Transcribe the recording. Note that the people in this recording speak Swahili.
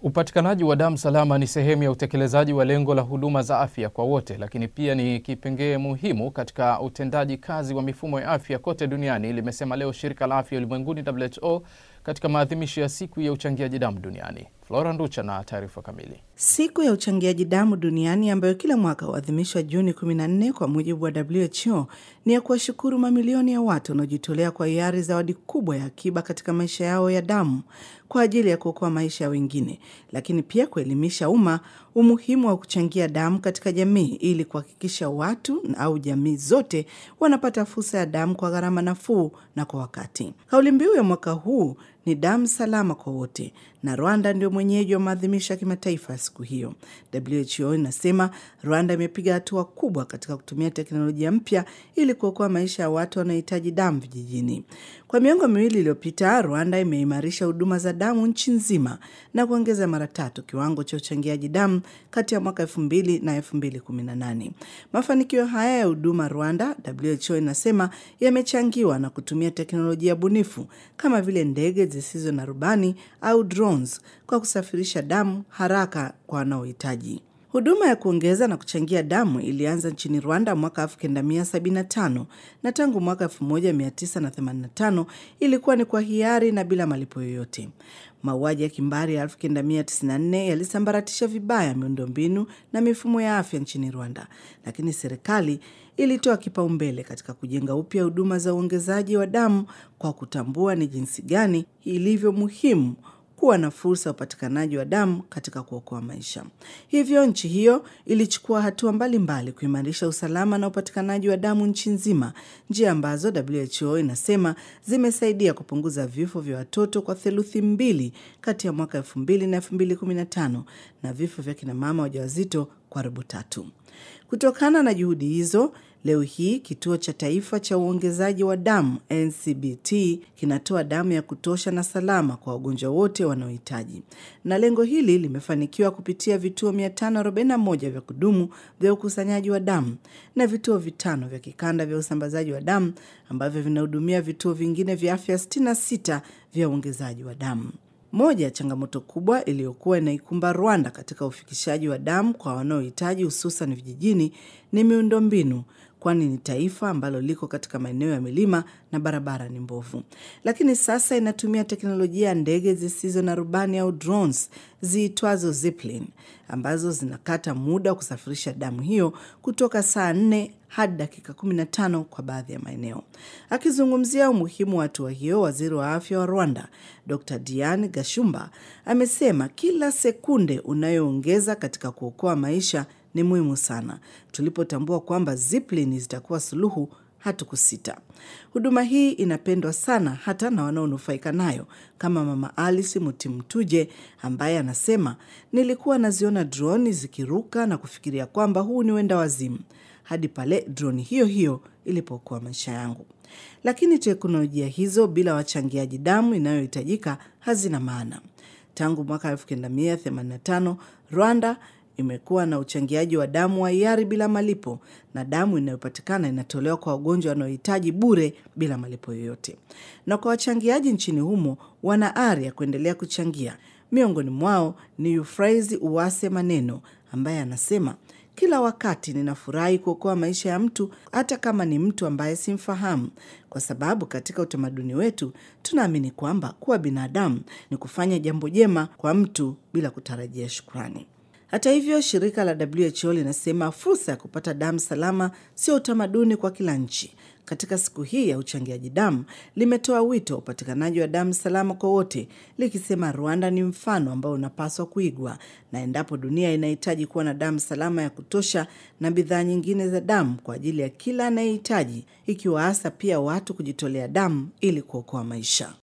Upatikanaji wa damu salama ni sehemu ya utekelezaji wa lengo la huduma za afya kwa wote, lakini pia ni kipengee muhimu katika utendaji kazi wa mifumo ya afya kote duniani, limesema leo shirika la afya ulimwenguni WHO katika maadhimisho ya siku ya uchangiaji damu duniani. Flora Nducha na taarifa kamili. Siku ya uchangiaji damu duniani ambayo kila mwaka huadhimishwa Juni 14 kwa mujibu wa WHO ni ya kuwashukuru mamilioni ya watu wanaojitolea kwa hiari zawadi kubwa ya akiba katika maisha yao ya damu kwa ajili ya kuokoa maisha ya wengine, lakini pia kuelimisha umma umuhimu wa kuchangia damu katika jamii ili kuhakikisha watu au jamii zote wanapata fursa ya damu kwa gharama nafuu na kwa wakati. Kauli mbiu ya mwaka huu ni damu salama kwa wote, na Rwanda ndio mwenyeji wa maadhimisho ya kimataifa ya siku hiyo. WHO inasema Rwanda imepiga hatua kubwa katika kutumia teknolojia mpya ili kuokoa maisha ya watu wanaohitaji damu vijijini. Kwa miongo miwili iliyopita, Rwanda imeimarisha huduma za damu nchi nzima na kuongeza mara tatu kiwango cha uchangiaji damu kati ya mwaka 2000 na 2018. Mafanikio haya ya huduma Rwanda, WHO inasema yamechangiwa na kutumia teknolojia bunifu kama vile ndege zisizo na rubani au drones kwa kusafirisha damu haraka kwa wanaohitaji. Huduma ya kuongeza na kuchangia damu ilianza nchini Rwanda mwaka 1975 na tangu mwaka 1985 ilikuwa ni kwa hiari na bila malipo yoyote. Mauaji ya kimbari ya 1994 yalisambaratisha vibaya miundombinu na mifumo ya afya nchini Rwanda, lakini serikali ilitoa kipaumbele katika kujenga upya huduma za uongezaji wa damu kwa kutambua ni jinsi gani ilivyo muhimu kuwa na fursa ya upatikanaji wa damu katika kuokoa maisha. Hivyo nchi hiyo ilichukua hatua mbalimbali kuimarisha usalama na upatikanaji wa damu nchi nzima, njia ambazo WHO inasema zimesaidia kupunguza vifo vya watoto kwa theluthi mbili kati ya mwaka 2000 na 2015 na vifo vya kinamama wajawazito kwa robo tatu. Kutokana na juhudi hizo, leo hii kituo cha taifa cha uongezaji wa damu NCBT kinatoa damu ya kutosha na salama kwa wagonjwa wote wanaohitaji, na lengo hili limefanikiwa kupitia vituo 541 vya kudumu vya ukusanyaji wa damu na vituo vitano vya kikanda vya usambazaji wa damu ambavyo vinahudumia vituo vingine vya afya 66 vya uongezaji wa damu. Moja ya changamoto kubwa iliyokuwa inaikumba Rwanda katika ufikishaji wa damu kwa wanaohitaji hususan vijijini ni miundombinu, kwani ni taifa ambalo liko katika maeneo ya milima na barabara ni mbovu. Lakini sasa inatumia teknolojia ya ndege zisizo na rubani au drones ziitwazo Zipline ambazo zinakata muda wa kusafirisha damu hiyo kutoka saa nne hadi dakika 15 kwa baadhi ya maeneo. Akizungumzia umuhimu wa hatua hiyo, waziri wa afya wa Rwanda Dr Diane Gashumba amesema kila sekunde unayoongeza katika kuokoa maisha ni muhimu sana. Tulipotambua kwamba Zipline zitakuwa suluhu hatukusita. Huduma hii inapendwa sana hata na wanaonufaika nayo kama Mama Alice Mutimtuje ambaye anasema, nilikuwa naziona droni zikiruka na kufikiria kwamba huu ni wenda wazimu hadi pale droni hiyo hiyo ilipokuwa maisha yangu. Lakini teknolojia hizo bila wachangiaji damu inayohitajika hazina maana. Tangu mwaka 1985 Rwanda imekuwa na uchangiaji wa damu wa hiari bila malipo, na damu inayopatikana inatolewa kwa wagonjwa wanaohitaji bure bila malipo yoyote. Na kwa wachangiaji nchini humo, wana ari ya kuendelea kuchangia. Miongoni mwao ni Euphraise Uwase Maneno ambaye anasema kila wakati ninafurahi kuokoa maisha ya mtu hata kama ni mtu ambaye simfahamu, kwa sababu katika utamaduni wetu tunaamini kwamba kuwa binadamu ni kufanya jambo jema kwa mtu bila kutarajia shukrani. Hata hivyo, shirika la WHO linasema fursa ya kupata damu salama sio utamaduni kwa kila nchi. Katika siku hii ya uchangiaji damu limetoa wito wa upatikanaji wa damu salama kwa wote, likisema Rwanda ni mfano ambao unapaswa kuigwa, na endapo dunia inahitaji kuwa na damu salama ya kutosha na bidhaa nyingine za damu kwa ajili ya kila anayehitaji, ikiwa hasa pia watu kujitolea damu ili kuokoa maisha.